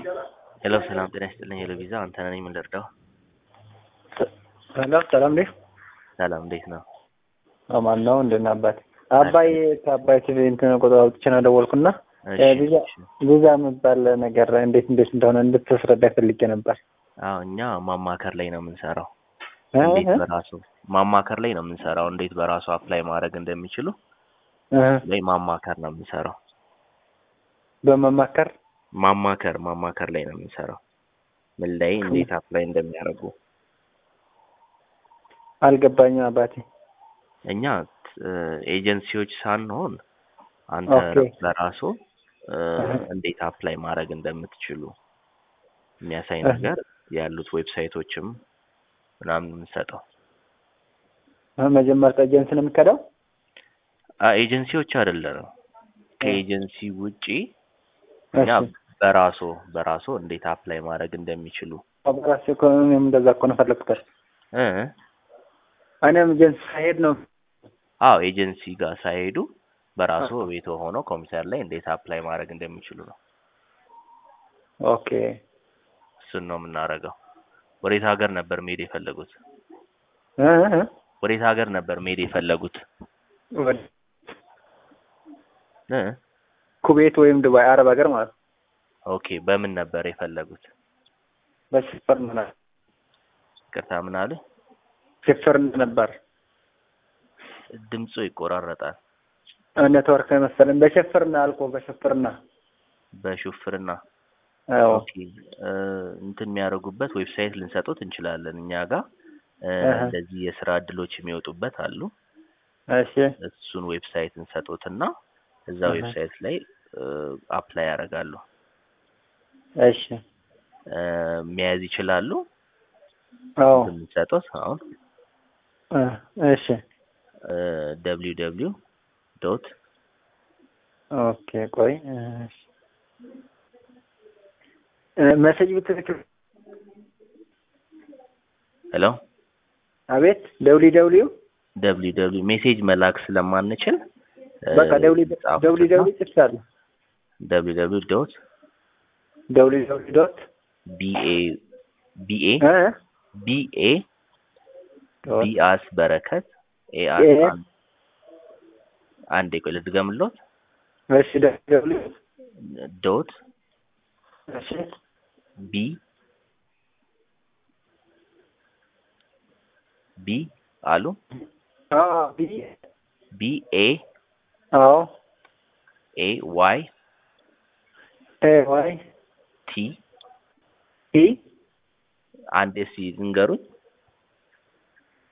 ሄሎ ሰላም ጤና ይስጥልኝ። ሄሎ ቪዛ አንተነህ ነኝ። ምን ልርዳው? ሄሎ ሰላም ነህ? ሰላም እንዴት ነው? አማን ነው። እንደምን አባት አባይ ከአባይ ቲቪ እንትን ቁጥር አውጥቼ ነው ደወልኩና እሺ፣ ቪዛ እሺ። ቪዛ የሚባል ነገር እንዴት እንዴት እንደሆነ እንድትስረዳ ፈልጌ ነበር። አዎ እኛ ማማከር ላይ ነው የምንሰራው። እ? እንዴት እ? በራሱ ማማከር ላይ ነው የምንሰራው። እንዴት በራሱ አፕላይ ማድረግ እንደሚችሉ እ? ላይ ማማከር ነው የምንሰራው። በመማከር ማማከር ማማከር ላይ ነው የምንሰራው። ምን ላይ እንዴት አፕላይ እንደሚያደርጉ አልገባኝም አባቴ። እኛ እ፣ ኤጀንሲዎች ሳንሆን አንተ ኦኬ። በራሱ እ፣ እህ። እንዴት አፕላይ ማድረግ እንደምትችሉ የሚያሳይ እህ። ነገር ያሉት ዌብሳይቶችም ምናምን የምንሰጠው እ፣ መጀመሪያ ኤጀንሲ ነው የሚከዳው? አ ኤጀንሲዎች አይደለም። ከኤጀንሲ ውጪ እኛ እሺ። በራሱ በራሱ እንዴት አፕላይ ማድረግ እንደሚችሉ በራሴ እኮ እኔም እንደዛ እኮ ነው ፈለግኩት። እ እኔም ኤጀንሲ ሳይሄድ ነው አዎ ኤጀንሲ ጋር ሳይሄዱ በራሱ ቤት ሆኖ ኮምፒውተር ላይ እንዴት አፕላይ ማድረግ እንደሚችሉ ነው። ኦኬ። እሱን ነው የምናደርገው። ወዴት ሀገር ነበር መሄድ የፈለጉት? እ? እ? ወዴት ሀገር ነበር መሄድ የፈለጉት? ወደ እ ኩዌት ወይም ዱባይ አረብ ሀገር ማለት ነው። ኦኬ በምን ነበር የፈለጉት? በሽፈር ምናምን ቅርታ ምን አሉ? ሽፍር ነበር ድምፁ ይቆራረጣል። ኔትወርክ መሰለኝ። በሽፍርና አልኮ በሽፍርና በሹፍርና አዎ ኦኬ እ፣ እንትን የሚያደርጉበት ዌብሳይት ልንሰጡት እንችላለን እኛ ጋር እ፣ እህ። እንደዚህ የስራ እድሎች የሚወጡበት አሉ። እሺ እሱን ዌብሳይት እንሰጡትና እዛ እህ። ዌብሳይት ላይ አፕላይ ያደርጋሉ። እሺ እ፣ መያዝ ይችላሉ። አዎ የምንሰጡት አሁን እ፣ እሺ ደብሊው ደብሊው ዶት ኦኬ ቆይ እሺ እ፣ መሴጅ ብትልክ ሄሎ አቤት ደውሊ ደውሊው ደብሊው ደብሊው ሜሴጅ መላክ ስለማንችል እ፣ በቃ ደውሊ ጻፉትና ደውሊ ደውሊ ጽፍቻለሁ ደብሊው ደብሊው ዶት ደውሊ ደውሊ ዶት ቢኤ ቢኤ እ ቢኤ ዶት ቢአስ በረከት ኤአስ ኤ አንዴ ቆይ ልድገምሎት እሺ ደውሊ ደውሊ ዶት እሺ ቢ ቢ አሉ አዎ ቢ ቢ ኤ አዎ ኤ ዋይ ኤ ዋይ ቲ ቲ አንድ እስኪ ንገሩኝ